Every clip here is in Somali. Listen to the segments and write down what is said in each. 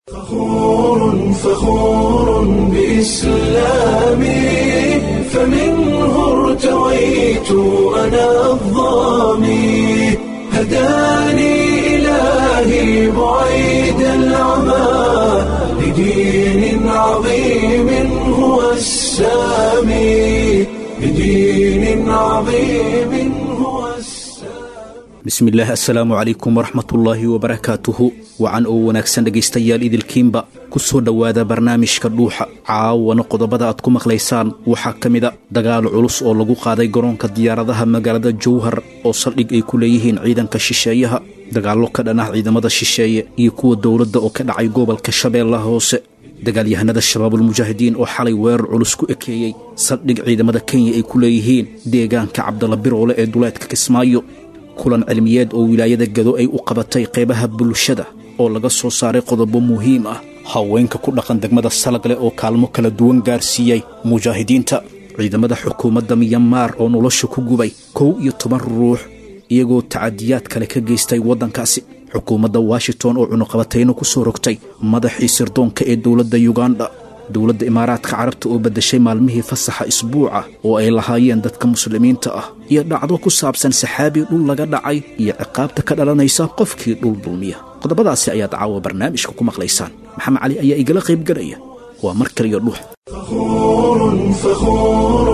فخور فخور بإسلامي فمنه ارتويت أنا الظامي هداني إلهي بعيد العمى لدين عظيم هو السامي لدين عظيم هو السامي bismillaah assalaamu calaykum waraxmatullaahi wabarakaatuhu wacan oo wanaagsan dhegaystayaal idilkiinba ku soo dhowaada barnaamijka dhuuxa caawana qodobada aad ku maqlaysaan waxaa ka mida dagaal culus oo lagu qaaday garoonka diyaaradaha magaalada jowhar oo saldhig ay ku leeyihiin ciidanka shisheeyaha dagaallo ka dhan ah ciidamada shisheeye iyo kuwa dowladda oo ka dhacay gobolka shabeellaha hoose dagaalyahanada shabaabulmujaahidiin oo xalay weerar culus ku ekeeyey saldhig ciidamada kenya ay ku leeyihiin deegaanka cabdalla biroole ee duleedka kismaayo kulan cilmiyeed oo wilaayada gado ay u qabatay qaybaha bulshada oo laga soo saaray qodobo muhiim ah haweenka ku dhaqan degmada salagle oo kaalmo kala duwan gaarsiiyey mujaahidiinta ciidamada xukuumadda miyamaar oo nolosha ku gubay kow iyo toban ruux iyagoo tacadiyaad kale ka geystay waddankaasi xukuumadda washington oo cunuqabatayno ku soo rogtay madaxii sirdoonka ee dowladda yuganda dowladda imaaraadka carabta oo beddeshay maalmihii fasaxa isbuuca oo ay lahaayeen dadka muslimiinta ah iyo dhacdo ku saabsan saxaabi dhul laga dhacay iyo ciqaabta ka dhalanaysa qofkii dhul dulmiya qodobadaasi ayaad caawa barnaamijka ku maqlaysaan maxamed cali ayaa igala qaybgelaya waa mar kaliyo dhuux فخور فخور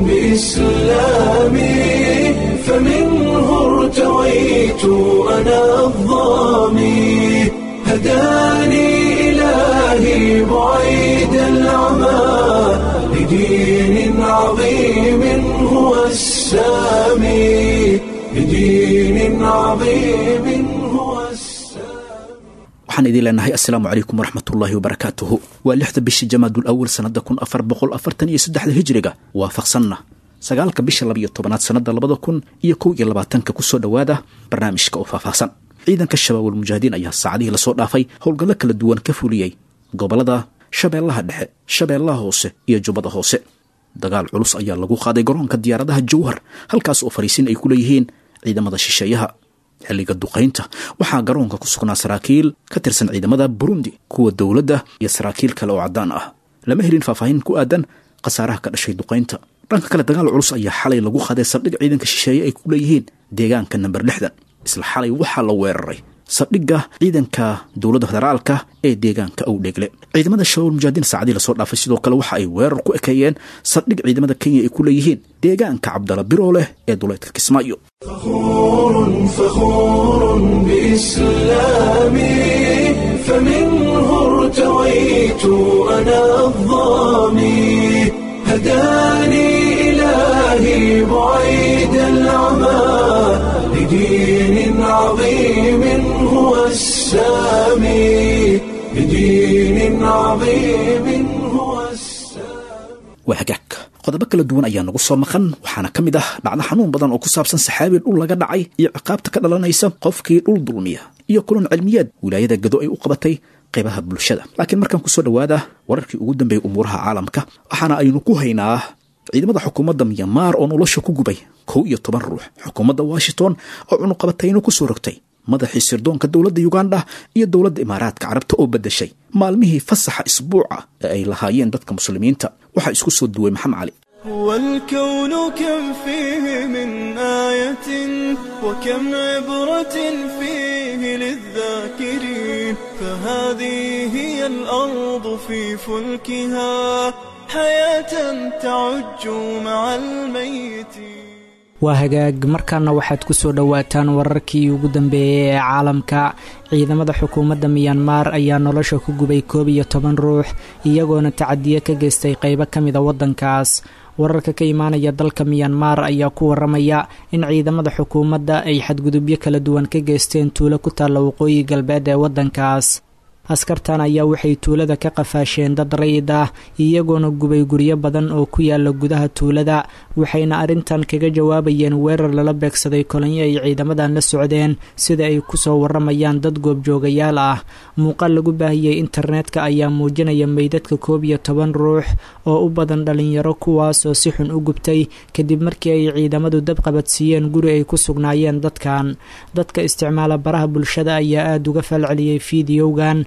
بإسلامي فمنه ارتويت أنا الظامي هداني إلهي بعيد العمى لدين عظيم هو السامي لدين عظيم هو السامي waxaan idiin leenahay assalaamu calaykum waraxmatullaahi wabarakaatuhu waa lixda bisha jamaadul awal sannada kun afar boqol afartan iyo saddexda hijriga waafaqsanna sagaalka bisha labiyo tobanaad sannada labada kun iyo kow iyo labaatanka kusoo dhowaada barnaamijka oo faahfaahsan ciidanka shabaabul mujaahidiin ayaa saacadihii lasoo dhaafay howlgallo kala duwan ka fuliyey gobollada shabeellaha dhexe shabeellaha hoose iyo jubbada hoose dagaal culus ayaa lagu qaaday garoonka diyaaradaha jowhar halkaas oo fariisin ay ku leeyihiin ciidamada shisheeyaha xilliga duqaynta waxaa garoonka ku sugnaa saraakiil ka tirsan ciidamada burundi kuwa dowladda iyo saraakiil kale oo caddaan ah lama helin faahfaahin ku aadan khasaaraha ka dhashay duqaynta dhanka kale dagaal culus ayaa xalay lagu qaaday saldhig ciidanka shisheeye ay ku leeyihiin deegaanka namber lixdan isla xalay waxaa la weeraray saldhigga ciidanka dowladda federaalka ee deegaanka owdheegle ciidamada shabaab mujaahidiin saacadii lasoo dhaafay sidoo kale waxa ay weerar ku ekeeyeen saldhig ciidamada kenya ay ku leeyihiin deegaanka cabdala birooleh ee duleedka kismaayo فخور فخور بإسلامي فمنه ارتويت أنا الظامي هداني إلهي بعيد العمى لدين عظيم هو السامي لدين عظيم هو السامي waa hagaag qodobo kala duwan ayaa nagu soo maqan waxaana ka mid ah dhacdo xanuun badan oo ku saabsan saxaabi dhul laga dhacay iyo ciqaabta ka dhalanaysa qofkii dhul dulmiya iyo kulan cilmiyeed wilaayada gado ay u qabatay qaybaha bulshada laakiin markaan kusoo dhowaada wararkii ugu dambeeyey umuuraha caalamka waxaana aynu ku haynaa ciidamada xukuumadda miyamaar oo nolosha ku gubay kow iyo toban ruux xukuumadda washington oo cunuqabatayno ku soo rogtay madaxii sirdoonka dowladda yuganda iyo dowladda imaaraadka carabta oo beddeshay maalmihii fasaxa isbuuca ee ay lahaayeen dadka muslimiinta waxaa isku soo duway maxamed cali والكون كم فيه من آية وكم عبرة فيه للذاكرين فهذه هي الأرض في فلكها حياة تعج مع الميتين waa hagaag markaana waxaad ku soo dhowaataan wararkii ugu dambeeyey ee caalamka ciidamada xukuumadda miyanmar ayaa nolosha ku gubay koob iyo toban ruux iyagoona tacadiye ka geystay qaybo ka mida waddankaas wararka ka imaanaya dalka miyanmar ayaa ku waramaya in ciidamada xukuumadda ay xadgudubyo kala duwan ka geysteen tuulo ku taalla waqooyi galbeed ee waddankaas askartan ayaa waxay tuulada ka qafaasheen dad rayid ah iyagoona gubay guryo badan oo ku yaala gudaha tuulada waxayna arrintan kaga jawaabayeen weerar lala beegsaday kolonyo ay ciidamadan la socdeen sida ay kusoo waramayaan dad goobjoogayaal ah muuqaal lagu baahiyey internetka ayaa muujinaya meydadka koob iyo toban ruux oo u badan dhalinyaro kuwaas oo si xun u gubtay kadib markii ay ciidamadu dab qabadsiiyeen guri ay ku sugnaayeen dadkan dadka isticmaala baraha bulshada ayaa aada uga falceliyey fiidiyowgan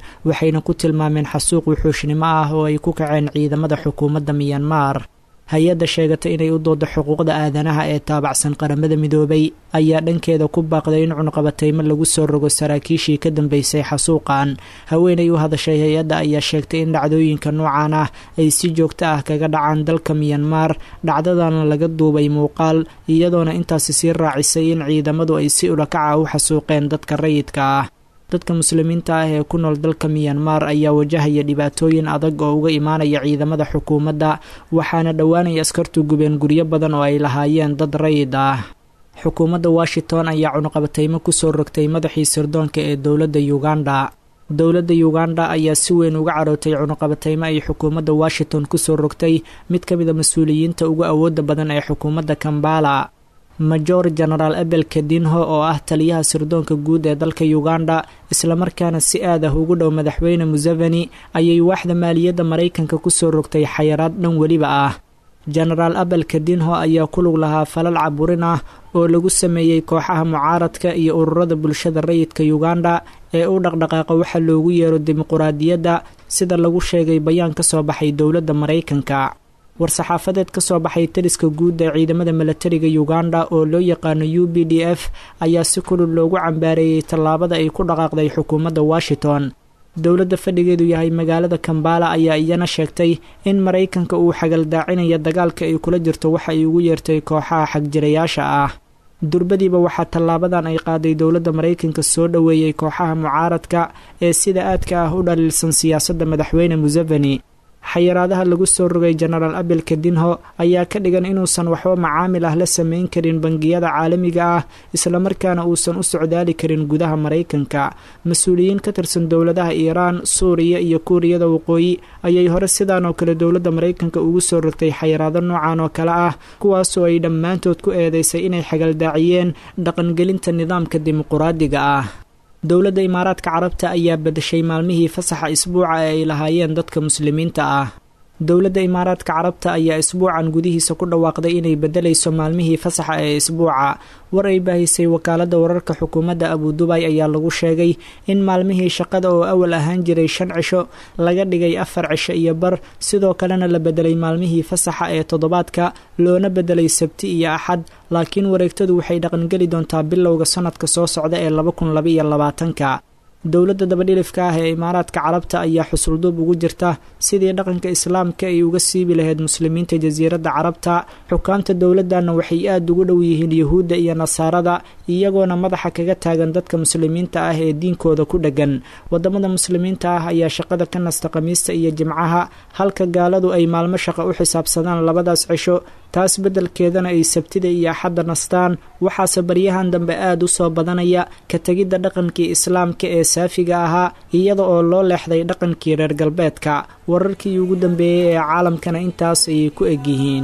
waxayna ku tilmaameen xasuuq wuxuushnimo ah oo ay ku kaceen ciidamada xukuumadda miyanmar hay-adda sheegata inay u doodo xuquuqda aadanaha ee taabacsan qaramada midoobay ayaa dhankeeda ku baaqday in cunqabataymo lagu soo rogo saraakiishii ka dambeysay xasuuqan haweenay u hadashay hay-adda ayaa sheegtay in dhacdooyinka noocan ah ay si joogto ah kaga dhacaan dalka miyanmar dhacdadana laga duubay muuqaal iyadoona intaasi sii raacisay in ciidamadu ay si ulakaca u xasuuqeen dadka rayidka ah dadka muslimiinta ah ee ku nool dalka miyanmar ayaa wajahaya dhibaatooyin adag oo uga imaanaya ciidamada xukuumadda waxaana dhowaanaya askartu gubeen guryo badan oo ay lahaayeen dad rayid ah xukuumadda washington ayaa cunuqabataymo kusoo rogtay madaxii sirdoonka ee dowladda uganda dowladda uganda ayaa si weyn uga carootay cunuqabataymo ay xukuumadda washington kusoo rogtay mid ka mid a mas-uuliyiinta ugu awoodda badan ee xukuumadda kambala major genaraal abel kadinho oo ah taliyaha sirdoonka guud ee dalka uganda islamarkaana si aad ah ugu dhow madaxweyne museveni ayay waaxda maaliyadda maraykanka kusoo rogtay xayaraad dhan weliba ah genaraal abel kadinho ayaa ku lug lahaa falal caburin ah oo lagu sameeyey kooxaha mucaaradka iyo ururada bulshada rayidka uganda ee u dhaqdhaqaaqa waxa loogu yeero dimuquraadiyadda sida lagu sheegay bayaan ka soo baxay dowladda maraykanka war-saxaafadeed ka soo baxay taliska guud ee ciidamada milatariga uganda oo loo yaqaano u b d f ayaa si kulul loogu cambaareeyey tallaabada ay ku dhaqaaqday xukuumadda washington dowladda fadhigeedu yahay magaalada kambala ayaa iyana sheegtay in maraykanka uu xagaldaacinayo dagaalka ay kula jirto waxa ay ugu yeertay kooxaha xagjirayaasha ah durbadiiba waxaa tallaabadan ay qaaday dowladda maraykanka soo dhoweeyey kooxaha mucaaradka ee sida aadka ah u dhaliilsan siyaasadda madaxweyne museveni xayiraadaha lagu soo rogay genaraal abel kadinho ayaa ka dhigan inuusan waxba macaamil ah la sameyn karin bangiyada caalamiga ah islamarkaana uusan u socdaali karin gudaha maraykanka mas-uuliyiin ka tirsan dowladaha iiraan suuriya iyo kuuriyada waqooyi ayay hore sidaan oo kale dowladda maraykanka ugu soo rogtay xayiraado noocan oo kale ah kuwaasoo ay dhammaantood ku eedeysay inay xagaldaaciyeen dhaqangelinta nidaamka dimuquraadiga ah dowladda imaaraadka carabta ayaa badashay maalmihii fasaxa isbuuca ee ay lahaayeen dadka muslimiinta ah dowladda imaaraadka carabta ayaa isbuucan gudihiisa ku dhawaaqday inay bedelayso maalmihii fasaxa ee isbuuca war ay baahisay wakaaladda wararka xukuumadda abudubay ayaa lagu sheegay in maalmihii shaqada oo awal ahaan jiray shan cisho laga dhigay afar cisho iyo bar sidoo kalena la bedelay maalmihii fasaxa ee toddobaadka loona bedelay sabti iyo axad laakiin wareegtadu waxay dhaqangeli doontaa bilowga sanadka soo socda ee laba kun labaiyo labaatanka dowladda dabadhilifka ah ee imaaraadka carabta ayaa xusulduub ugu jirta sidii dhaqanka islaamka ay uga siibi lahayd muslimiinta jasiiradda carabta xukaamta dowladdanna waxay aada ugu dhow yihiin yuhuudda iyo nasaarada iyagoona madaxa kaga taagan dadka muslimiinta ah ee diinkooda ku dheggan wadamada muslimiinta ah ayaa shaqada ka nasta khamiista iyo jimcaha halka gaaladu ay maalmo shaqa u xisaabsadaan labadaas cisho taas beddelkeedana ay sabtida iyo axadda nastaan waxaase baryahan dambe aada u soo badanaya ka tegidda dhaqankii islaamka ee saafiga ahaa iyada oo loo leexday dhaqankii reer galbeedka wararkii ugu dambeeyey ee caalamkana intaas ayay ku eg yihiin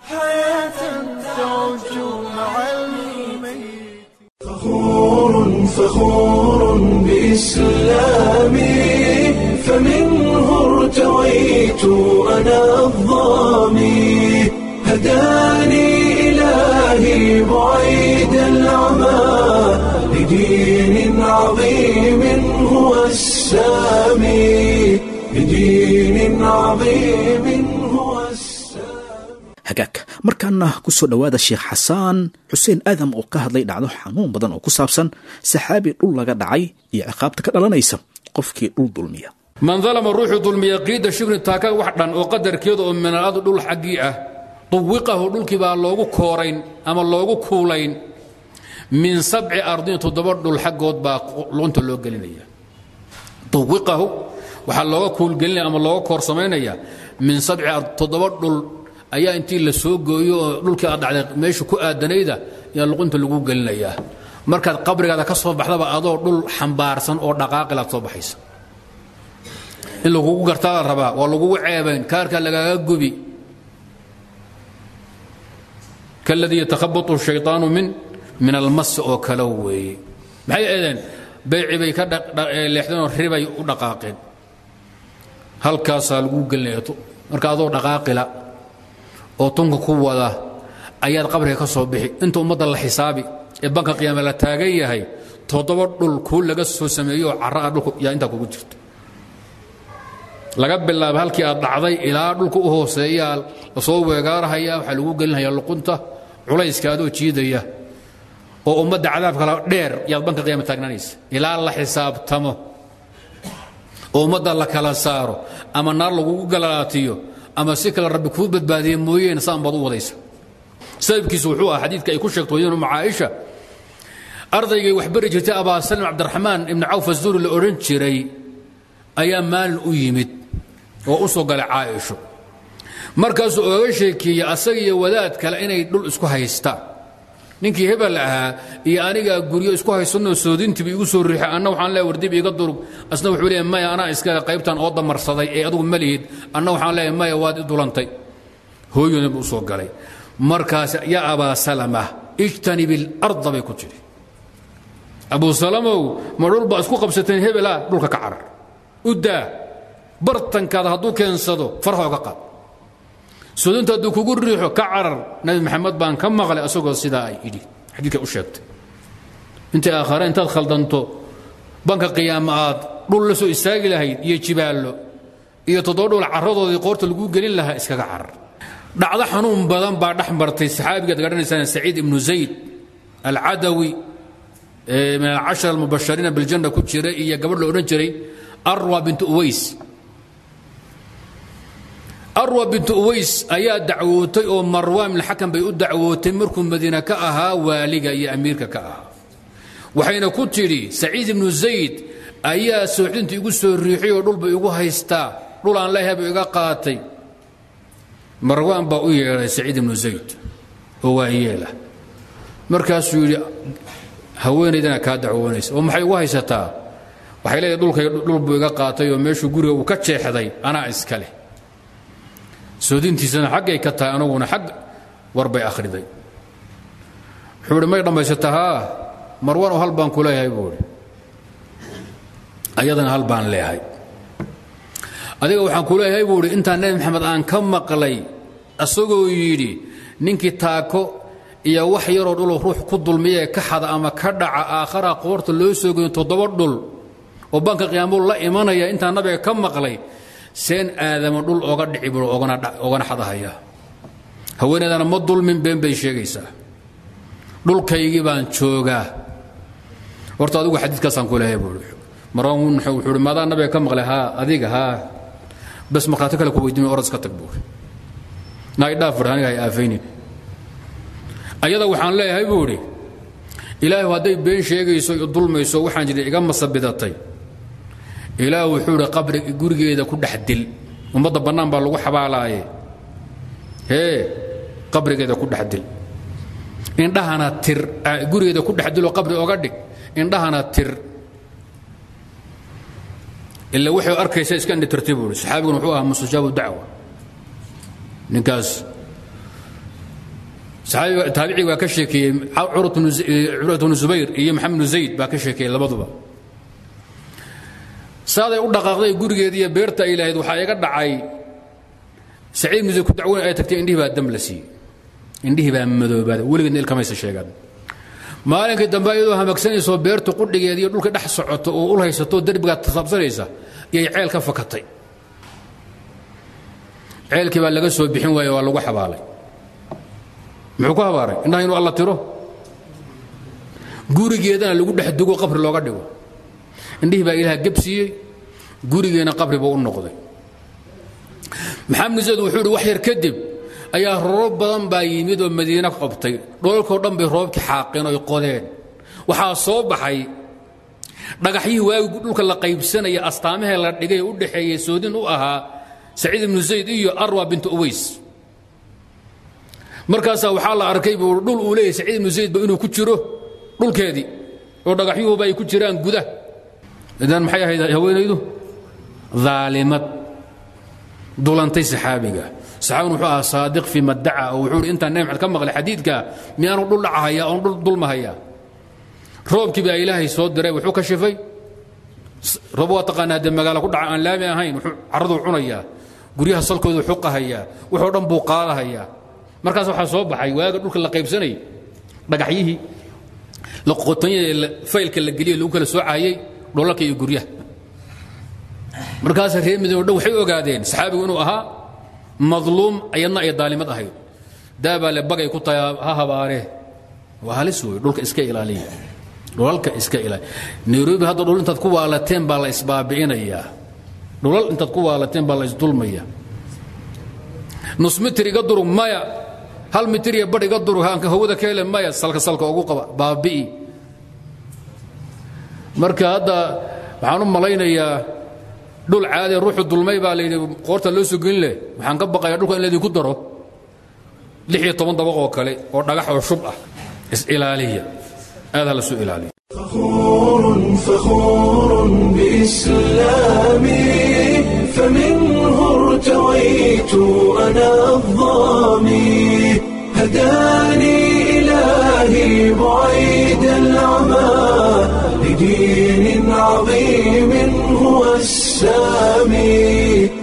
فخور فخور بإسلامي فمنه ارتويت أنا الظامي هداني إلهي بعيد العمى لدين عظيم هو السامي لدين عظيم هو السامي hagaag markaana ku soo dhowaada sheekh xasaan xuseen aadam oo ka hadlay dhacdo xanuun badan oo ku saabsan saxaabi dhul laga dhacay iyo ciqaabta ka dhalanaysa qofkii dhul dulmiya man dalama ruuxuu dulmiya qiida shibrin taaka wax dhan oo qadarkeedu oo minaladu dhul xaggii ah duwiqahu dhulkii baa loogu koorayn ama loogu kuulayn min sabci ardin toddoba dhul xaggood baa lunta loo gelinaya duwiqahu waxaa looga kuulgelinaya ama looga koorsamaynaya min sabci toddoba dhul ayaa intii la soo gooyo oo dhulkii aad dhacday meesha ku aadanayda ayaa luqunta lagu gelinayaa markaad qabrigaada ka soo baxdaba adoo dhul xambaarsan oo dhaqaaqilaad soo baxaysa in lagugu gartaa la rabaa waa lagugu ceebayn kaarkaa lagaaga gubi kaladii yatakhabatu shayطaanu min min almasi oo kale weeye maxay eedeen bayci bay ka leexdeenoo ribay u dhaqaaqeen halkaasaa lagu gelinaya marka adoo dhaqaaqila oo tunka ku wada ayaad qabriga ka soo bixi inta ummadda la xisaabi ee banka qiyaame la taagan yahay toddoba dhul kuu laga soo sameeyo oo carraa dhulku yaa intaa kugu jirto laga bilaabo halkii aad dhacday ilaa dhulka u hooseeyaa lasoo weegaarahaya waxaa lagu gelinaya luqunta culayska adoo jiidaya oo ummadda cadaab kala dheer yaad banka qiyaama taagnaanaysa ilaa la xisaabtamo oo ummadda la kala saaro ama naar lagugu galalaatiyo ama si kale rabbi kuu badbaadiye mooyeene saan baad u wadaysa sababkiisu wuxuu ah xadiidka ay ku sheegto waynu caaisha ardaygay wax bari jirtay abaa salim cabdiraxmaan ibni cawf azuuri la odhan jiray ayaa maalin u yimid oo u soo galay caaisho markaasuu oga sheekeeyey asaga iyo wadaad kale inay dhul isku haystaan ninkii hebel ahaa iyo anigaa guryo isku haysanoo soodintiiba igu soo riixay anna waxaan leeya wardib iga durug asna wuxuu leeyahay maya anaa iskaga qaybtan oo damarsaday ee adugu ma lihid anna waxaan leeyahay maya waad i dulantay hooyona buu u soo galay markaas yaa abaa salama ijtanib ilarda bay ku tidhi abuu salamow ma dhul baa isku qabsateen hebela dhulka ka carar u daa bartankaada hadduu keensado farha oga qaad sudunta hadduu kugu riixo ka carar nabi maxamed baan ka maqlay asagoo sidaa ay idhi xadiidka u sheegtay intay aakhare intaad khaldanto banka qiyaama aad dhul la soo istaagi lahayd iyo jibaallo iyo toddoba dhul carradoodii qoorta laguu gelin lahaa iskaga carar dhacdo xanuun badan baa dhex martay saxaabigaad garanaysaan saciid ibnu zayd alcadawi min alcashara almubashariina biljanna ku jira iyo gabadh la odhan jiray arwa bintu uways arwa bintu uways ayaa dacwootay oo marwaan bin xakam bay u dacwootay markuu madiina ka ahaa waaliga iyo amiirka ka ahaa waxayna ku tidhi saciid ibnu zayd ayaa sooxdinta igu soo riixay oo dhulba igu haystaa dhul aan leeyahay buu iga qaatay marwaan baa u yeedhay saciid ibnu zayd oo waa yeela markaasuu yidhi haweenaydana kaa dacwoonaysa oo maxay ugu haysataa waxay leedahay dhulkay dhul buu iga qaatay oo meeshuu guriga uu ka jeexday anaa iska leh soodintiisana xaggay ka tahay anaguna xag war bay akhriday wuxuu idhi may dhammaysataa haa marwanoo hal baan ku leeyahay buu idhi ayadana hal baan leeyahay adiga waxaan ku leeyahay buu idhi intaan nebi maxamed aan ka maqlay asagoo yidhi ninkii taako iyo wax yaroo dhuloo ruux ku dulmiyee ka xada ama ka dhaca aakhara qoorta loo soo geeyo toddoba dhul oo banka qiyaamuu la imanaya intaan nabiga ka maqlay seen aadama dhul oga dhici buu ogana xadahaya haweeneedana ma dulmin been bay sheegaysaa dhulkaygii baan joogaa horta adigu xadiidkaasaan ku leeyahay buu marwan wuxuu ihi maadaa nabiga ka maqlay haa adiga haa bas markhaati kale ku weydiin orad iska tag buu naay dhaaf fadh aniga hay aafaynin ayada waxaan leeyahay buu idhi ilaahu hadday been sheegayso iyo dulmayso waxaan jira iga masabidatay ilaah wuxuu idhi qabri gurigeeda ku dhex dil ummadda bannaan baa lagu xabaalaaye hee qabrigeeda ku dhex dil indhahana tir gurigeeda ku dhex diloo qabri oga dhig indhahana tir ila waxay arkaysa iska indhitirtay buu ihi saxaabiguna wuxuu ahaa mustajaabu dacwa ninkaas taabicii baa ka sheekeeyey curwat bnu zubayr iyo maxamed bnu zayd baa ka sheekeeyey labaduba saaday u dhaqaaqday gurigeedii iyo beerta ay lahayd waxaa iga dhacay saciid muse ku dacweyn ay tagtay indhihii baa dam la siiyey indhihii baa madoobaaday weligeedna ilkamaysa sheegaan maalinkii dambe iyadoo hamagsanayso beertu qudhigeeda iyo dhulka dhex socoto oo ul haysato derbigaa tasaabsanaysa iyay ceel ka fakatay ceelkii baa laga soo bixin waaye waa lagu xabaalay muxuu ku habaaray indhaha inuu alla tiro gurigeedana lagu dhex dugo qabri looga dhigo indhihii baa ilaah gebsiiyey gurigeena qabri buu u noqday maxamed zayd wuxuu idhi wax yar kadib ayaa roobab badan baa yimid oo madiine qobtay dhoolkoo dhan bay roobkii xaaqeen oy qodeen waxaa soo baxay dhagaxyihii waagi dhulka la qaybsanaya astaamahee la dhigay u dhaxeeyey soodin u ahaa saciid ibnu zayd iyo arwa bintu uways markaasaa waxaa la arkay buu dhul uu leeyahy saciid ibnu zaydba inuu ku jiro dhulkeedii oo dhagaxyuhuba ay ku jiraan gudah idan maxay ahayd haweenaydu aalimad dulantay saxaabiga saxaabigan wuxuu ahaa saadiq fii maddaca oo wuxuu hi intaan nebi maxamed ka maqlay xadiidka miyaanu dhul dhacahaya oon dhul dulmahaya roobkii baa ilaahay soo diray wuxuu ka shifay roob waa taqaanaa dee magaalo ku dhaca aan laami ahayn wuxuu carraduu cunayaa guryaha salkoodu xuqahayaa wuxuu dhan buu qaadahayaa markaas waxaa soo baxay waaga dhulka la qaybsanayay dhagaxyihii qoqotonyada faylka la geliye lagu kala soocayey dholalka iyo guryaha markaas reer madiina o dhan waxay ogaadeen saxaabigu inuu ahaa madluum ayadna ay daalimad ahayd daabaa le bagay ku tahay ha habaaree waa halis wey dhulka iska ilaaliya dhulalka iska ilaaliya nairobi hadda dhul intaad ku waalateen baa la isbaabi'inayaa dhulal intaad ku waalateen baa la isdulmaya nus mitir iga durug maya hal mitir iyo badh iga durug aanka hawada ka hele maya salka salka ugu qaba baabi'i marka hadda waxaan u malaynayaa dhul caadi ruuxu dulmay baa layidhi qoorta loo soo gelin leh waxaan ka baqayaa dhulka in laydinku daro lix iyo toban dabaq oo kale oo dhagax oo shub ah is-ilaaliya aad ha la soo ilaaliya فخور فخور بإسلامي فمنه ارتويت أنا الظامي هداني إلهي بعيد العمى لدين عظيم هو السامي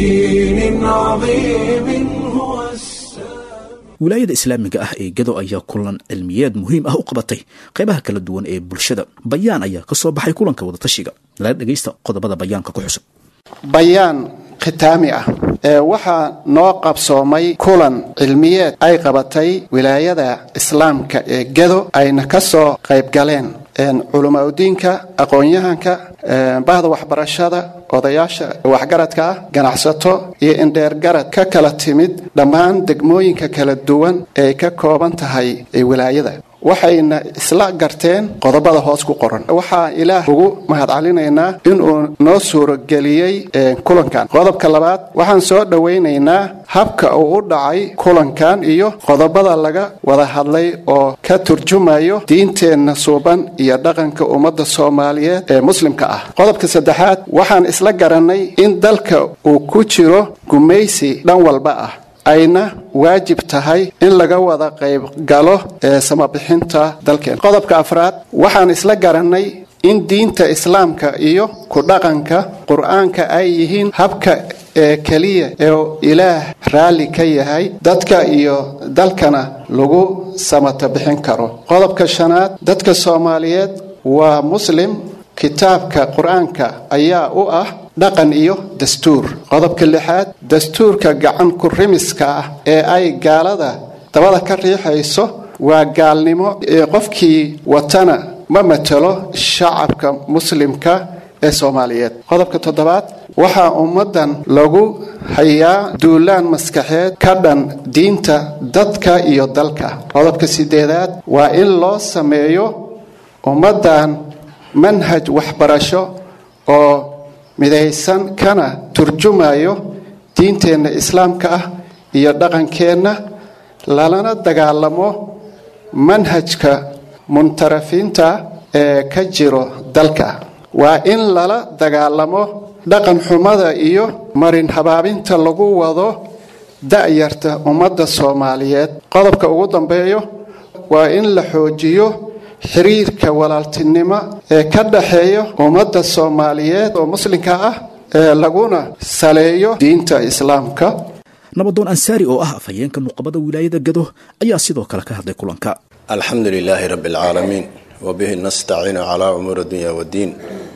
لدين عظيم هو السامي wilaayada islaamiga ah ee gado ayaa kulan cilmiyeed muhiim ah u qabatay qaybaha kala duwan ee bulshada bayaan ayaa ka soo baxay kulanka wadatashiga lala dhegaysta qodobada bayaanka ku xusan bayaan khitaami ah ee waxaa noo qabsoomay kulan cilmiyeed ay qabatay wilaayada islaamka ee gedo ayna ka soo qayb galeen culamaaudiinka aqoon-yahanka bahda waxbarashada odayaasha waxgaradka ah ganacsato iyo indheergarad ka kala timid dhammaan degmooyinka kala duwan ee ka kooban tahay ee wilaayada waxayna isla garteen qodobada hoos ku qoran waxaa ilaah ugu mahadcelinaynaa inuu noo suurageliyey kulankan qodobka labaad waxaan soo dhowaynaynaa habka uu u dhacay kulankan iyo qodobada laga wada hadlay oo ka turjumayo diinteenna suuban iyo dhaqanka ummadda soomaaliyeed ee muslimka ah qodobka saddexaad waxaan isla garannay in dalka uu ku jiro gumaysi dhan walba ah ayna waajib tahay in laga wada qayb galo ee samabixinta dalkeen qodobka afraad waxaan isla garannay in diinta islaamka iyo ku dhaqanka qur-aanka ay yihiin habka ee keliya ee ilaah raalli ka yahay dadka iyo dalkana lagu samata bixin karo qodobka shanaad dadka soomaaliyeed waa muslim kitaabka qur-aanka ayaa u ah dhaqan iyo dastuur qodobka lixaad dastuurka gacan ku rimiska ah ee ay gaalada dabada ka riixayso waa gaalnimo ee qofkii watana ma matelo shacabka muslimka ee soomaaliyeed qodobka toddobaad waxaa ummaddan lagu hayaa duulaan maskaxeed ka dhan diinta dadka iyo dalka qodobka sideedaad waa in loo sameeyo ummaddan manhaj waxbarasho oo midaysan kana turjumayo diinteenna islaamka ah iyo dhaqankeenna lalana dagaalamo manhajka muntarafiinta ee ka jiro dalka waa in lala dagaalamo dhaqan xumada iyo marin habaabinta lagu wado da'yarta ummadda soomaaliyeed qodobka ugu dambeeyo waa in la xoojiyo xiriirka walaaltinimo ee ka dhaxeeya ummadda soomaaliyeed oo muslimka ah ee laguna saleeyo diinta islaamka nabadoon ansaari oo ah afhayeenka nuqabada wilaayada gado ayaa sidoo kale ka hadlay kulanka alxamdu lilaahi rabbi alcaalamiin wabihi nastaciinu calaa umuuri dunya waddiin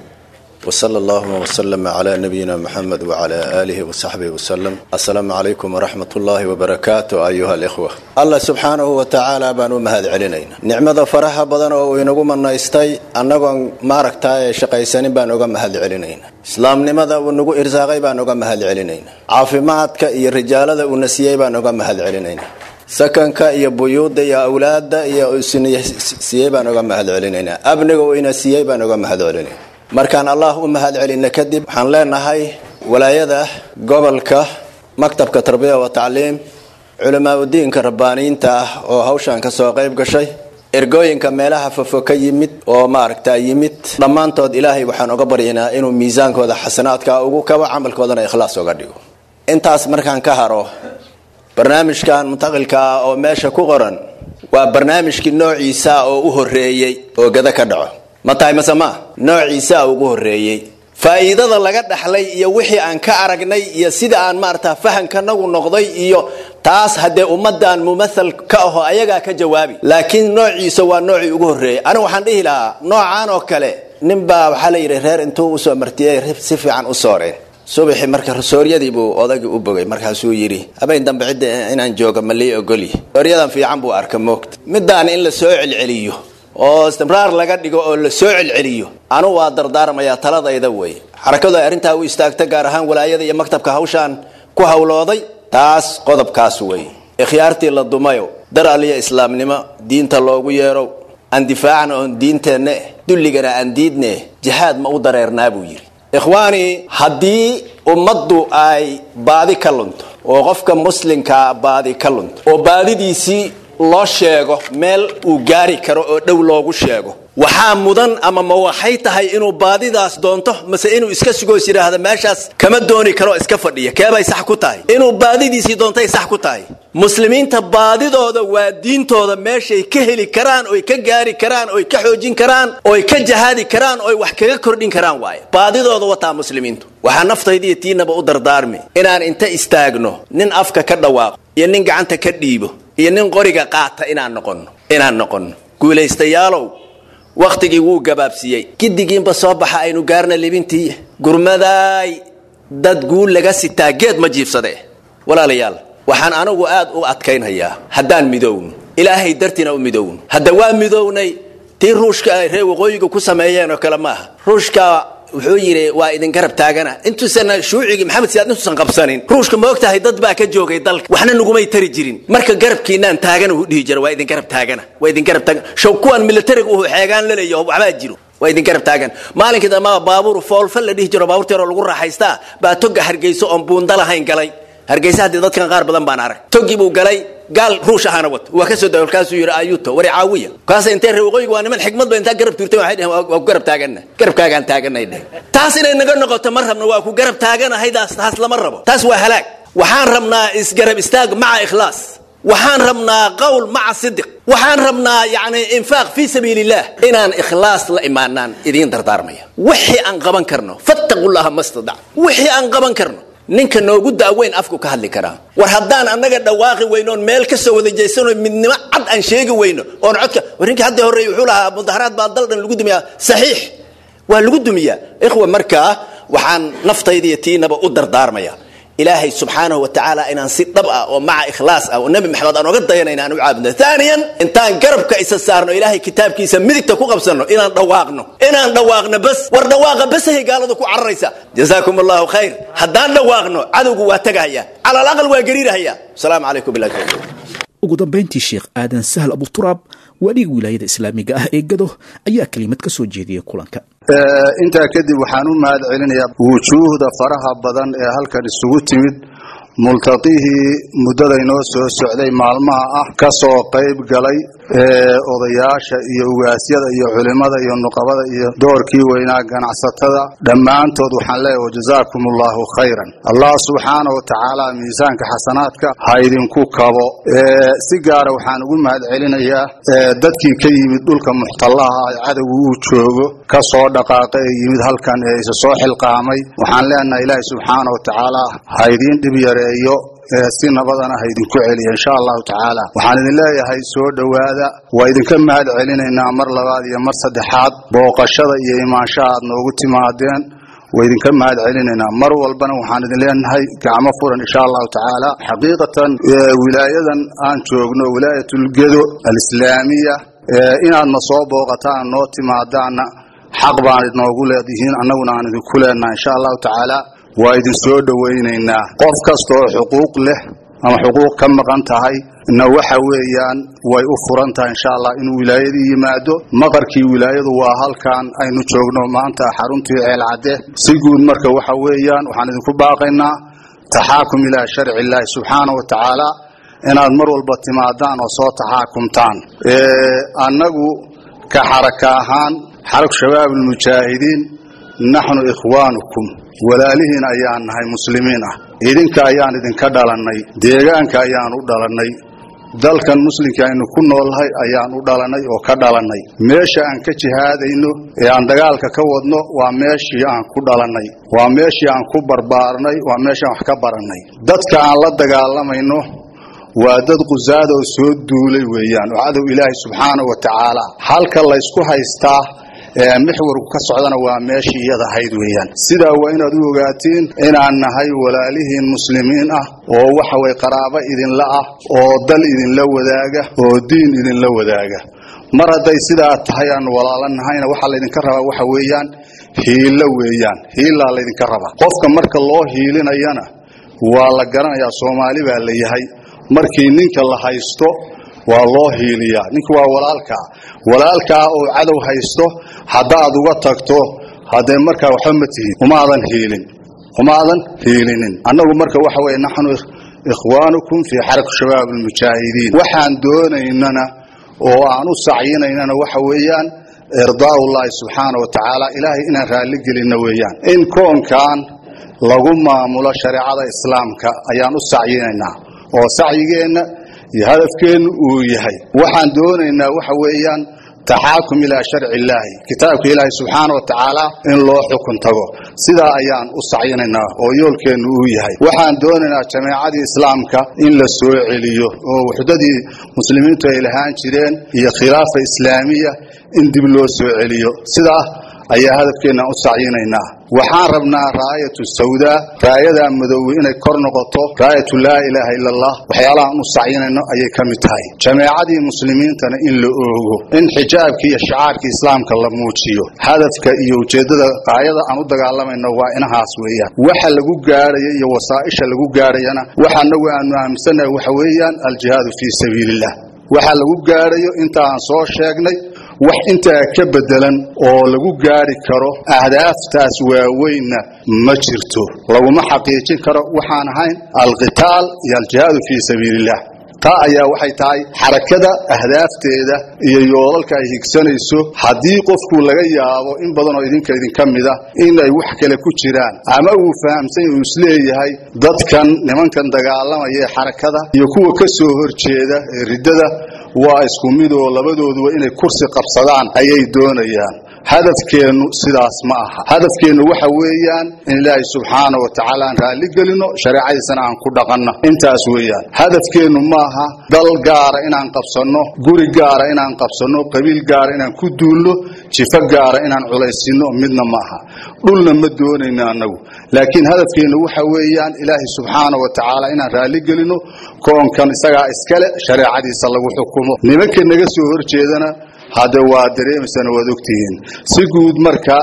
wsala allahuma wslama cla nabiyina muxamed wcla aalihi wasaxbihi wasalam assalaamu calaykum waraxmat ullaahi wabarakaatu ayuha alikhwa allah subxaanahu wa tacaala baan u mahad celinayna nicmada faraha badan oo uu inagu manaystay annagoon maaragtaaye shaqaysanin baan uga mahad celinayna islaamnimada uu nagu irsaaqay baan uga mahad celinayna caafimaadka iyo rijaalada uuna siiyey baan uga mahad celinayna sakanka iyo buyuudda iyo awlaadda iyo siiyey baan uga mahad celinaynaa amniga uu ina siiyey baan uga mahad celinayna markaan allah u mahad celinna kadib waxaan leenahay walaayada gobolka maktabka tarbiya wa tacliim culamaauddiinka rabbaaniyiinta ah oo hawshan ka soo qayb gashay ergooyinka meelaha fofo ka yimid oo maaragta yimid dhammaantood ilaahay waxaan uga baryaynaa inuu miisaankooda xasanaadka ugu kabo camalkoodana ikhlaas uga dhigo intaas markaan ka haro barnaamijkan muntaqilka ah oo meesha ku qoran waa barnaamijkii noociisa oo u horeeyey oo gada ka dhaco ma tahay mase maa noociisaa ugu horeeyey faa'iidada laga dhaxlay iyo wixii aan ka aragnay iyo sida aan maarata fahankanagu noqday iyo taas haddee ummadan mumathal ka aho ayagaa ka jawaabi laakiin noociisa waa noocii ugu horreeyey anigu waxaan dhihi lahaa noocaan oo kale nin baa waxaa la yidhi reer intuu usoo martiyey si fiican u sooreen subaxii marka sooryadii buu odagii u bogay markaasuu yidhi habeen dambe cidda inaan jooga ma lii ogolyi sooryadan fiican buu arka moogta midaan in la soo celceliyo oo istimraar laga dhigo oo la soo celceliyo anu waa dardaarmayaa taladayda wey xarakadu ay arrintaa u istaagta gaar ahaan walaayada iyo maktabka hawshaan ku hawlooday taas qodobkaas wey ikhyaartii la dumayo dar aliya islaamnimo diinta loogu yeerow aan difaacna oon diinteenna dulligana aan diidne jihaad ma u dareernaa buu yidhi ikhwaani haddii ummaddu ay baadi ka lunto oo qofka muslimkaa baadi ka lunto oo baadidiisii loo sheego meel uu gaari karo oo dhow loogu sheego waxaa mudan ama ma waxay tahay inuu baadidaas doonto mase inuu iska sugoos yidhaahda meeshaas kama dooni karo iska fadhiya keebay sax ku tahay inuu baadidiisii doontay sax ku tahay muslimiinta baadidooda waa diintooda meeshay ka heli karaan oy ka gaari karaan oy ka xoojin karaan oy ka jahaadi karaan oy wax kaga kordhin karaan waaye baadidooda wataa muslimiintu waxaa naftaydiiyo tiinaba u dardaarmi inaan inta istaagno nin afka ka dhawaaqo iyo nin gacanta ka dhiibo iyo nin qoriga qaata inaan noqonno inaan noqonno guulaystayaalow wakhtigii wuu gabaabsiiyey gidigiinba soo baxa aynu gaarna libintii gurmadaay dad guul laga sitaa geed ma jiibsade walaalayaal waxaan anigu aad u adkaynhayaa haddaan midowno ilaahay dartiina u midowno hadda waa midownay tii ruushka ay reer waqooyiga ku sameeyeen oo kale maaha ruushka wuxuu yidhi waa idin garab taagana intuusan shuucigii maxamed siyaad intuusan qabsanin ruushka ma ogtahay dad baa ka joogay dalka waxna nagumay tari jirin marka garabkiinaan taagana uu dhihi jira waa idin garab taagana waa idin garab taagan show kuwan militariga uu xeegaan la leeyaho waxbaa jiro waa idin garab taagan maalinkii dambaa baabuur foolfal la dhihi jiro baabuurta yaroo lagu raaxaystaa baa toga hargeyso oon buunda lahayn galay hargeysa haddii dadkan qaar badan baan arag togii buu galay gaal ruush ahaana wato waa kasoo da markaasuu yidhi ayuto wari caawiya kaas intee reer waqooyiga waa niman xikmad ba intaa garab tuurtay waxay dheheen waa ku garab taagana garabkaagaan taaganay dheh taas inay naga noqoto ma rabno waa ku garab taaganahay daas taas lama rabo taas waa halaag waxaan rabnaa isgarab istaag maca ikhlaas waxaan rabnaa qowl maca sidiq waxaan rabnaa yani infaaq fii sabiil illah inaan ikhlaas la imaanaan idiin dardaarmaya wixii aan qaban karno fattaqullaha mastadac wixii aan qaban karno ninka noogu daaweyn afku ka hadli karaa war haddaan annaga dhawaaqi weyno oon meel kasoo wada jeysano midnimo cad aan sheegi weyno oon codka war ninkii hadda horreeye wuxuu lahaa mudaharaad baa dal dhan lagu dumiyaa saxiix waa lagu dumiyaa ikhwa markaa waxaan naftaydiiyo tiinaba u dardaarmaya ilaahay subxaanahu wa tacaala inaan si dhab ah oo maca ikhlaas ah oo nebi maxamed aan oga dayanayna aan u caabudno aaniyan intaan garabka isa saarno ilaahay kitaabkiisa midigta ku qabsanno inaan dhawaaqno inaan dhawaaqno bas war dhawaaqa basahay gaaladu ku cararaysa jazaakum allahu khayr haddaan dhawaaqno cadowgu waa tegahaya cala alaqal waa gariirahaya asalaamu calaykum billahi tawfiiq ugu dambayntii sheekh aadan sahl abuturaab waaliga wilaayada islaamiga ah ee gado ayaa kelimad ka soo jeediyey kulanka intaa kadib waxaan u mahad celinayaa wujuuhda faraha badan ee halkan isugu timid multaqihii muddada inoo soo socday maalmaha ah ka soo qayb galay ee odayaasha iyo ugaasyada iyo culimmada iyo nuqabada iyo doorkii weynaa ganacsatada dhammaantood waxaan leeyahay wajazaakum allahu khayran allah subxaana wa tacaala miisaanka xasanaadka ha idinku kabo si gaara waxaan ugu mahad celinayaa dadkii ka yimid dhulka muxtallaha ah cadowgu uu joogo ka soo dhaqaaqa ee yimid halkan ee isa soo xilqaamay waxaan leenahay ilaahi subxaana wa tacaala ha idiin dhib yareeyo si nabadana ha idinku celiya insha allahu tacaala waxaan idin leeyahay soo dhowaada waa idinka mahad celinaynaa mar labaad iyo mar saddexaad booqashada iyo imaanshaha aad noogu timaadeen waa idinka mahad celinaynaa mar walbana waxaan idin leenahay gacmo furan insha allahu tacaala xaqiiqatan wilaayadan aan joogno wilaayatulgedo alislaamiya inaadna soo booqataan noo timaadaanna xaq baan idnoogu leedihiin annaguna aan idinku leenahay insha allahu tacaala waa idin soo dhowaynaynaa qof kasta oo xuquuq leh ama xuquuq ka maqan tahay na waxa weeyaan way u furan tahay insha allah inuu wilaayadii yimaado maqarkii wilaayadu waa halkan aynu joogno maanta xaruntii ceelcadde si guud marka waxa weeyaan waxaan idinku baaqaynaa taxaakum ilaa sharci illaahi subxaana wa tacaala inaad mar walba timaadaan oo soo taxaakumtaan annagu ka xaraka ahaan xarag shabaab almujaahidiin naxnu ikhwaanukum walaalihiin ayaan nahay muslimiin ah idinka ayaan idinka dhalannay deegaanka ayaan u dhalannay dalkan muslimka aynu ku noolnahay ayaan u dhalannay oo ka dhalannay meesha aan ka jihaadayno ee aan dagaalka ka wadno waa meeshii aan ku dhalannay waa meeshii aan ku barbaarnay waa meeshaan wax ka barannay dadka aan la dagaalamayno waa dad qusaad oo soo duulay weeyaan oo cadow ilaahay subxaana wa tacaala halka laysku haystaa mixwarku ka socdana waa meeshii iyada ahayd weeyaan sidaa waa inaad u ogaatiin inaan nahay walaalihiin muslimiin ah oo waxa weye qaraabo idinla ah oo dal idinla wadaaga oo diin idinla wadaaga mar hadday sidaa tahay aan walaalo nahayna waxaa laydinka rabaa waxa weeyaan hiilo weeyaan hiilaa laydinka rabaa qofka marka loo hiilinayana waa la garanayaa soomaali baa la yahay markii ninka la haysto waa loo hiiliyaa ninka waa walaalkaa walaalkaa oo cadow haysto haddaad uga tagto haddee markaa waxba ma tihid umaadan hiilin umaadan hiilinin annagu marka waxa weye naxnu ikhwaanukum fii xaraka shabaab almujaahidiin waxaan doonaynana oo aan u sacyinaynana waxa weeyaan irdaaءullaahi subxaana wa tacaala ilaahay inaan raalli gelinno weeyaan in koonkan lagu maamulo shareecada islaamka ayaan u sacyinaynaa oo sacyigeenna iyo hadafkeennu uu yahay waxaan doonaynaa waxa weeyaan taxaakum ilaa sharci illaahi kitaabka ilaahay subxaana wa tacaala in loo xukun tago sidaa ayaan u sacyinaynaa oo yoolkeennu uu yahay waxaan doonaynaa jameecadii islaamka in la soo celiyo oo wuxdadii muslimiintu ay lahaan jireen iyo khilaafa islaamiya in dib loo soo celiyo sidaa ayaa hadafkeenna u sacyinaynaa waxaan rabnaa raayatu sawdaa raayadaa madoowe inay kor noqoto raayatu laa ilaaha ila allah waxyaalahaan u sacyinayno ayay ka mid tahay jameecadii muslimiintana in la oogo in xijaabkii iyo shacaarkii islaamka la muujiyo hadafka iyo ujeeddada qaayada aan u dagaalamayno waa inahaas weeyaan waxa lagu gaadhaya iyo wasaa'isha lagu gaadhayana waxa anagu aanu aaminsannahay waxa weeyaan aljihaadu fii sabiiliillah waxa lagu gaadhayo inta aan soo sheegnay wax intaa ka bedelan oo lagu gaari karo ahdaaftaas waaweynna ma jirto laguma xaqiijin karo waxaan ahayn alqitaal iyo aljihaadu fii sabiiliillah taa ayaa waxay tahay xarakada ahdaafteeda iyo yoolalka ay higsanayso haddii qofku laga yaabo in badan oo idinka idinka mida in ay wax kale ku jiraan ama uu fahamsan uu isleeyahay dadkan nimankan dagaalamaya ee xarakada iyo kuwa ka soo horjeeda ee riddada waa isku mid oo labadooduba inay kursi qabsadaan ayay doonayaan hadafkeennu sidaas ma aha hadafkeennu waxa weeyaan in ilaahay subxaana wa tacaala aan raalli gelino shareecadiisana aan ku dhaqanno intaas weeyaan hadafkeennu maaha dal gaara inaan qabsanno guri gaara inaan qabsanno qabiil gaara inaan ku duulno jifo gaara inaan culaysinno midna maaha dhulna ma doonayno annagu laakiin hadafkeennu waxa weeyaan ilaahay subxaana wa tacaala inaan raalli gelino koonkan isagaa iskale shareecadiisa lagu xukumo nimanka naga soo horjeedana hadde waa dareemaysana waad ogtihiin si guud marka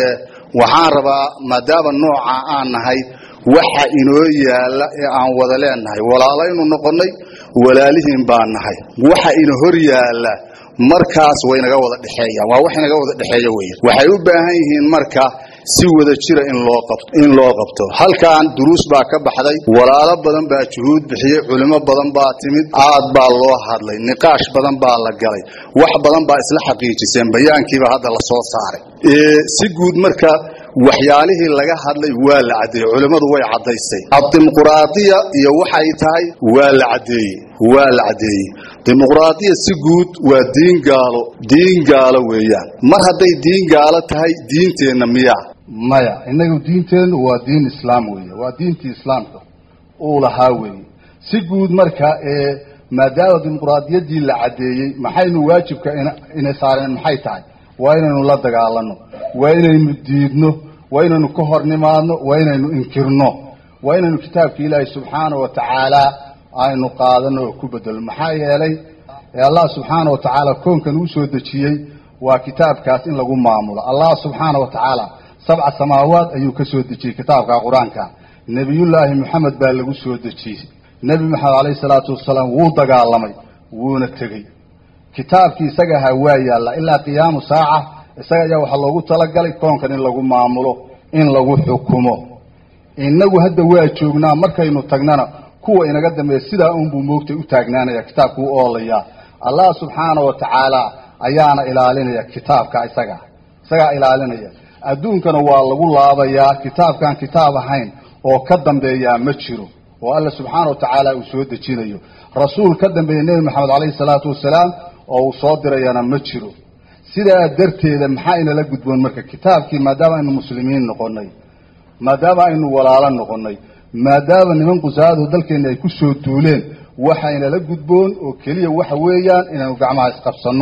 waxaan rabaa maadaama nooca aan nahay waxa inoo yaalla ee aan wada leenahay walaalaynu noqonnay walaalihiin baan nahay waxa ina hor yaalla markaas waynaga wada dhexeeyaan waa wax inaga wada dhexeeya weya waxay u baahan yihiin marka si wada jira in loo qabto in loo qabto halkan duruus baa ka baxday walaalo badan baa juhuud bixiyey culimo badan baa timid aad baa loo hadlay niqaash badan baa la galay wax badan baa isla xaqiijiseen bayaankiiba hadda la soo saaray si guud marka waxyaalihii laga hadlay waa la caddeeyey culimmadu way caddaysay addimuquraadiya iyo waxay tahay waa la caddeeyey waa la caddeeyey dimuqraadiya si guud waa diin gaalo diin gaalo weeyaan mar hadday diin gaalo tahay diinteenna miyaa maya innagu diinteennu waa diin islaam weeye waa diintii islaamka uu lahaa weeye si guud marka ee maadaama dimuqraadiyaddii la caddeeyey maxaynu waajibka ina saareen maxay tahay waa inaynu la dagaalanno waa inaynu diidno waa inaynu ka hor nimaadno waa inaynu inkirno waa inaynu kitaabka ilaahay subxaana wa tacaala aynu qaadano oo ku bedelno maxaa yeelay allah subxaana wa tacaala koonkan uu soo dejiyey waa kitaabkaas in lagu maamulo allah subxaana wa tacaala sabca samaawaad ayuu ka soo dejiyey kitaabka qur-aanka nebiyullaahi moxamed baa lagu soo dejiyey nebi maxamed calayhi salaatu wasalaam wuu dagaalamay wuuna tegey kitaabkii isaga ahaa waa yaalla ilaa qiyaamu saaca isaga ayaa waxaa loogu talagalay koonkan in lagu maamulo in lagu xukumo innagu hadda waa joognaa markaynu tagnana kuwa inaga dambeeya sidaa unbuu moogtay u taagnaanaya kitaabku u oolayaa allah subxaana wa tacaala ayaana ilaalinaya kitaabka isaga isagaa ilaalinaya adduunkana waa lagu laabayaa kitaabkaan kitaab ahayn oo ka dambeeyaa ma jiro oo alla subxaana wa tacaala uu soo dejinayo rasuul ka dambeeya nebi maxamed calayhi salaatu wasalaam oo uu soo dirayana ma jiro sidaa darteeda maxaa inala gudboon marka kitaabkii maadaama aynu muslimiin noqonnay maadaama aynu walaalo noqonnay maadaama niman qusaado dalkeenna ay ku soo duuleen waxaynala gudboon oo keliya waxa weeyaan inaynu gacmaha isqabsanno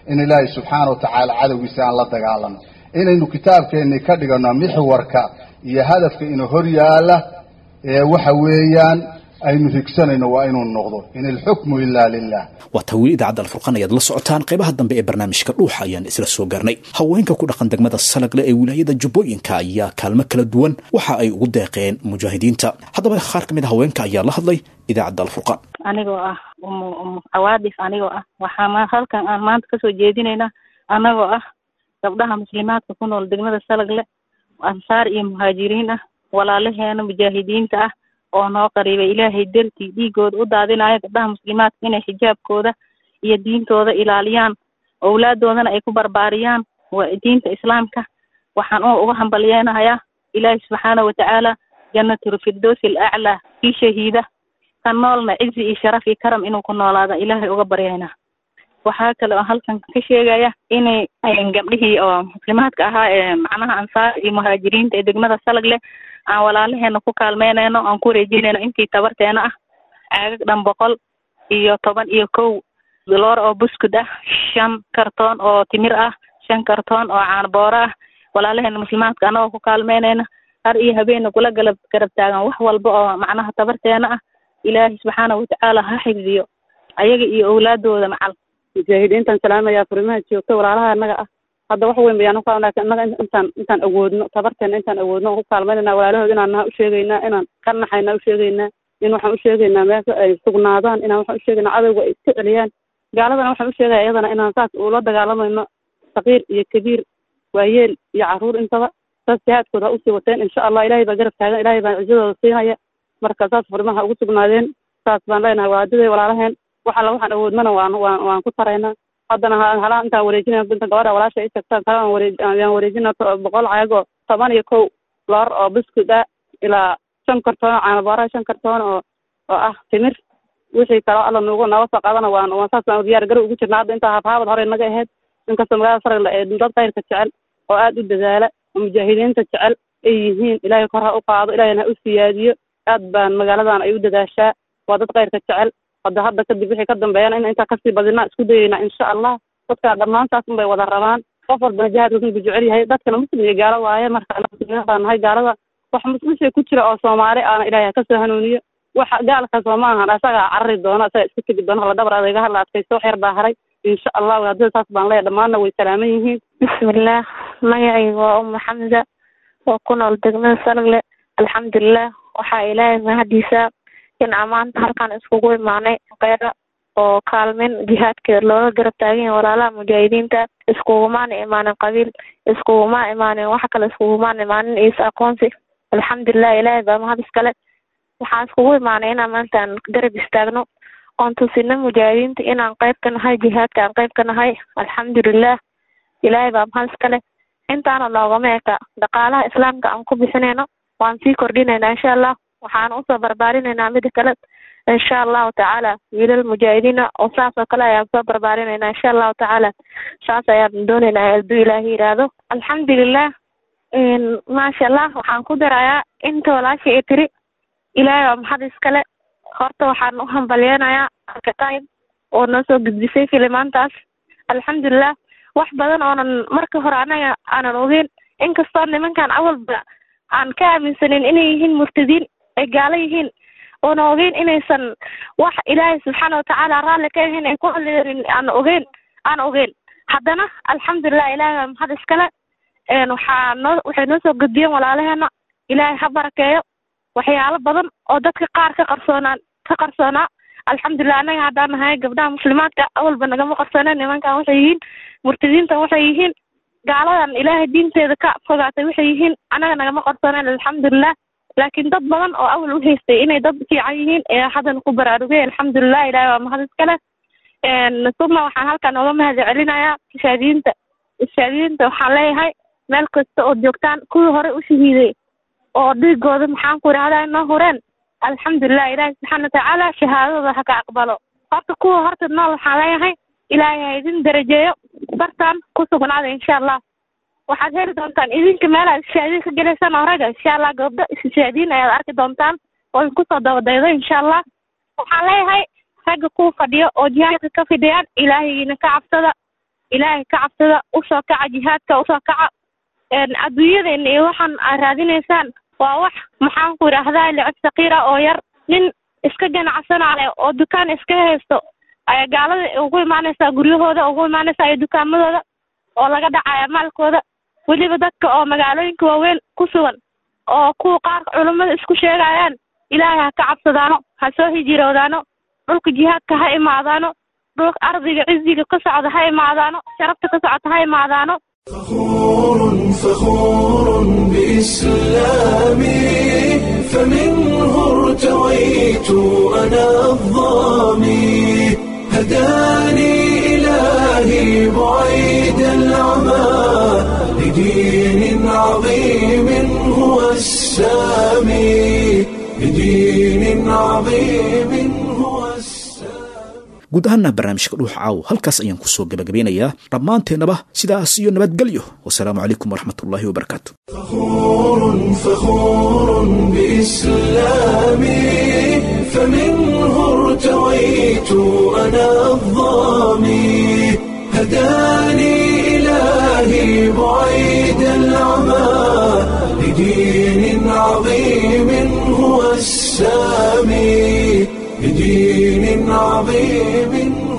in ilaahay subxaana wa tacaala cadowgiisa aan la dagaalano inaynu kitaabkeennii ka dhigano mixwarka iyo hadafka ina hor yaala ee waxa weeyaan aynu higsanayno waa inuu noqdo in ilxukmu ilaa lilah waa taa weli idaacadda alfurqan ayaad la socotaan qaybaha dambe ee barnaamijka dhuuxa ayaan isla soo gaarnay haweenka ku dhaqan degmada salagle ee wilaayada jubbooyinka ayaa kaalmo kala duwan waxa ay ugu deeqeen mujaahidiinta haddaba qaar ka mid a haweenka ayaa la hadlay idaacadda alfurqan anigoo ah umu umu cawaadif anigoo ah waxaa halkan aan maanta kasoo jeedinaynaa anagoo ah gabdhaha muslimaadka ku nool degmada salagle ansaar iyo muhaajiriin ah walaalaheena mujaahidiinta ah oo noo qariibay ilaahay dartii dhiigooda u daadinayo gabdhaha muslimaadka inay xijaabkooda iyo diintooda ilaaliyaan owlaadoodana ay ku barbaariyaan diinta islaamka waxaan uga hambalyeenahayaa ilaahay subxaana watacaala janatulfirdowsi alaclaa kii shahiida ka noolna cizi iyo sharaf iyo karam inuu ku noolaada ilaahay uga baryaynaa waxaa kale oo halkan ka sheegaya inay gabdhihii oo muslimaadka ahaa ee macnaha ansaar iyo muhaajiriinta ee degmada salagle aan walaalaheena ku kaalmeynayno aan ku wareejinayno intii tabarteena ah caagag dhan boqol iyo toban iyo kow loor oo buskud ah shan kartoon oo timir ah shan kartoon oo caanbooro ah walaalaheena muslimaadka anagoo ku kaalmeynayna har iyo habeenna kula galab garab taagan wax walba oo macnaha tabarteena ah ilaahay subxaana watacaala ha xifdiyo ayaga iyo owlaadooda macal mujaahidiintaan salaamaya furimaha joogta walaalaha annaga ah hadda wax weyn bayaan uka annaga intaan intaan awoodno tabarteena intaan awoodno aan ku kaalmaynayna walaalahood inaan naha usheegaynaa inaan ka naxayna usheegaynaa in waxaan usheegaynaa meesha ay sugnaadaan inaan waxaan usheegaynaa cadowga ay iska celiyaan gaaladana waxaan usheegaya iyadana inaan saas ula dagaalamayno saqiir iyo kabiir waayeel iyo caruur intaba saas jihaadkooda ha usii wateen insha allah ilaahay baa garab taagan ilaahay baa cizadooda siinaya marka saas furimaha ugu sugnaadeen saas baan leenahay waadiday walaalaheen wax alla waxaan awoodnana waan waan waan ku taraynaa haddana halaha intaan wareejinaya inta gabadha walaasha i tagtaan kale aan wareej ayaan wareejina boqol caagoo toban iyo kow loor oo biskud ah ilaa shan kartoon oo caanaboora shan kartoon oo oo ah timir wixii kaloo alla nugu nooga soo qaadana waan waan saas baan diyaar garow ugu jirna hadda intaa habhaabad hore naga ahayd inkastoo magaalada saragla ee dad kayrka jecel oo aad u dadaala oo mujaahidiinta jecel ay yihiin ilaahay kor ha u qaado ilaahayna ha u siyaadiyo aad baan magaaladan ay u dadaashaa waa dad kayrka jecel hadda hadda kadib wixii ka dambeeyana in intaa kasii badinaa isku dayeynaa insha allah dadka dhammaantaas unbay wada rabaan qof walbana jihaadkaas inbuu jecel yahay dadkana muslim iyo gaalo waaye marka muslimiin baan nahay gaalada wax muslimshay ku jira oo soomaali aana ilaahay ha kasoo hanuuniyo waxa gaalkaas oo ma ahan asagaa carari doono asaga iska tegi doono hala dhabar adeega hala adkaysto wax yar baa haray insha allah haddii saas baan leeyahay dhammaanna way salaaman yihiin bismillaah magacayga waa umu xamda oo ku nool degmada salagle alxamdulilah waxaa ilaahay mahadiisa in amaanta halkaan iskugu imaanay keyra oo kaalmin jihaadkeeda looga garab taagan yahay walaalaha mujaahidiinta iskugumaana imaanin qabiil iskuguma imaanin wax kale iskugumaana imaanin is aqoonsi alxamdulilah ilaahay baa mahad iskale waxaan iskugu imaanay inaan maantaan garab istaagno oon tusino mujaahidiinta inaan qayb ka nahay jihaadka aan qayb ka nahay alxamdulilah ilaahay baa mahad iskale intaana noogama eka dhaqaalaha islaamka aan ku bixinayno waan sii kordhinaynaa insha allah waxaan usoo barbaarinaynaa mida kale insha allahu tacaala wiilal mujaahidiina oo saas oo kale ayaan soo barbaarinaynaa insha allahu tacaala saas ayaan doonaynaa hadduu ilaahi yidhaahdo alxamdulilah maasha allah waxaan ku darayaa inta walaasha i tiri ilaahay waa maxad iskale horta waxaan u hambalyeynayaa alkataib oo noo soo gudbisay filimaantaas alxamdulilah wax badan oonan marka hore anaga aanan ogeyn inkastoo nimankan awalba aan ka aaminsanin inay yihiin murtadiin ay gaalo yihiin oona ogeyn inaysan wax ilaahay subxaana watacaala raalli ka ahayn ay ku hadlaynin aan ogeyn aan ogeyn haddana alxamdulilah ilaahay waa maxad iskale waxaa noo waxay noo soo gudbiyeen walaalaheena ilaahay ha barakeeyo waxyaalo badan oo dadka qaar ka qarsoonaan ka qarsoonaa alxamdulilah annaga haddaan nahay gabdhaha muslimaadka awalba nagama qarsooneen nimankan waxay yihiin murtadiintan waxay yihiin gaaladan ilaahay diinteeda ka fogaatay waxay yihiin annaga nagama qarsooneen alxamdulilah laakiin dad badan oo awal u haystay inay dad fiican yihiin ee haddana ku baraarugay alxamdulilah ilahi waa mahad iskale suma waxaan halkan oga mahad celinayaa ishaadiyiinta ishaadiyiinta waxaan leeyahay meel kasta ood joogtaan kuwii hore u shahiiday oo dhiigooda maxaan ku idhahdaa inoo hureen alxamdulilah ilaahi subxaana watacaala shahaadadooda ha ka aqbalo horta kuwa horta nool waxaan leeyahay ilaahay ha idin darajeeyo bartaan ku sugnaada insha allah waxaad heli doontaan idinka meelaad ishaadiin ka gelaysaan oo ragga insha allah gabdho ishaadiin ayaad arki doontaan oo idinkusoo dabadaydo insha allah waxaan leeyahay ragga kuwa fadhiyo oo jihaadka ka fidhiyaan ilaahaygina ka cabsada ilaahay ka cabsada usoo kaca jihaadka usoo kaca adduunyadeena iyo waxaan aad raadinaysaan waa wax maxaan ku idhaahdaa licib sakiira oo yar nin iska ganacsanaayo oo dukaan iska haysto ayaa gaalada ugu imaanaysaa guryahooda ugu imaanaysaa iyo dukaamadooda oo laga dhacaya maalkooda weliba dadka oo magaalooyinka waaweyn ku sugan oo kuwa qaar culummada isku sheegayaan ilaahay ha ka cabsadaano ha soo hijiroodaano dhulka jihaadka ha imaadaano dhulka ardiga ciziga ka socda ha imaadaano sharafta ka socota ha imaadaano فخور بإسلامي فمنه ارتويت أنا الظامي هداني إلهي بعيد العمى لدين عظيم هو السامي لدين عظيم هو guud ahaana barnaamijka dhuux caaw halkaas ayaan kusoo gabagabeynayaa dhammaanteennaba sidaas iyo nabadgelyo wasalaamu calaykum waraxmatullaahi wabarakaatu فخور فخور بإسلامي فمنه ارتويت أنا الظامي هداني إلهي بعيد العمى لدين عظيم هو السامي لدين عظيم